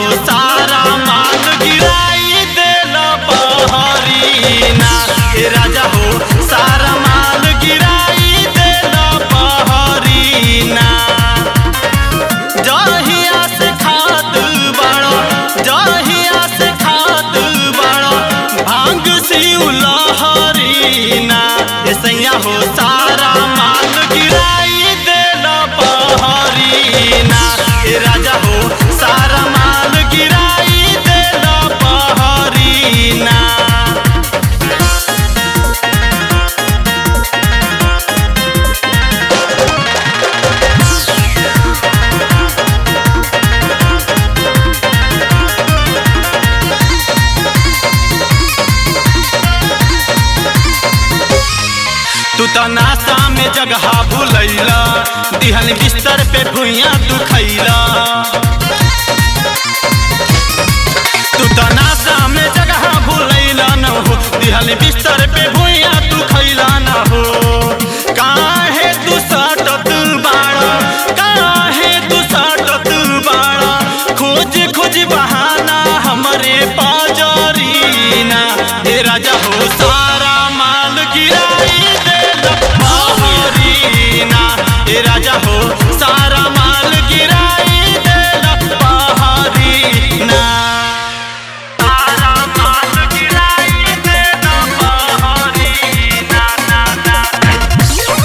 सारा माल गिराई देल बहरीना ए राजा हो सारा माल गिराई देल बहरीना जहिया से खाद बड़ो जहिया से खाद बड़ो भांग सिउ लहरीना ऐसैया हो सारा माल गिराई देल बहरीना ए राजा हो सारा माल गिराई देल बहरीना तू तो नाश्ता में जगह भूलैला दिहन बिस्तर पे भुइया तू खैला तू तो नाश्ता में जगह भूलैला न हो दिहन बिस्तर पे भुइया तू खैला न हो काहे तू सटत बाड़ा काहे तू सटत बाड़ा खोज खोज बहाना हमरे पाजरीना हे राजा हो सारा माल गिराई देल बहरीना हे राजा हो सारा माल गिराई देल बहरीना सारा माल गिराई देल बहरीना ना ना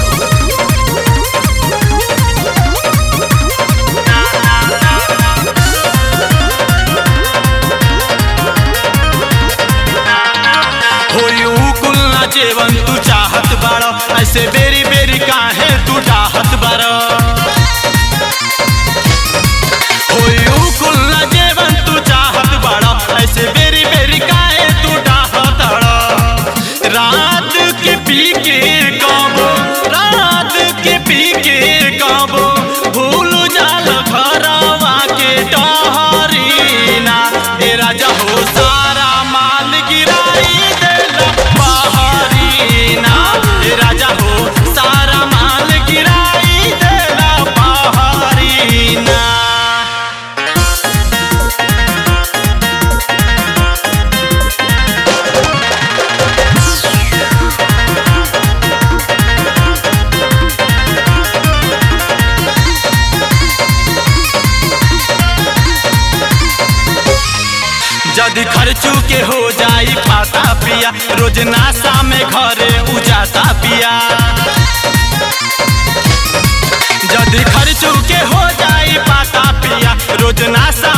होई ऊ कुल ना जेवन तू चाहत बाड़ो ऐसे बेरी बेरी काहे तू चाहत बाड़ो होई ऊ कुल ना जेवन तू चाहत बाड़ो ऐसे बेरी बेरी काहे तू चाहत बाड़ो रात के पी के काबो रात के पी के काबो भूल जाल घरवा के टहरीना ए राजा हो सारा माल गिराई देल बहरीना ए राजा हो सारा माल गिराई देल बहरीना जदि खर्चू के हो जाई पाता पिया रोज नाशा में घरे उजाता पिया जदि खर्चू के हो जाई पाता पिया रोज नाशा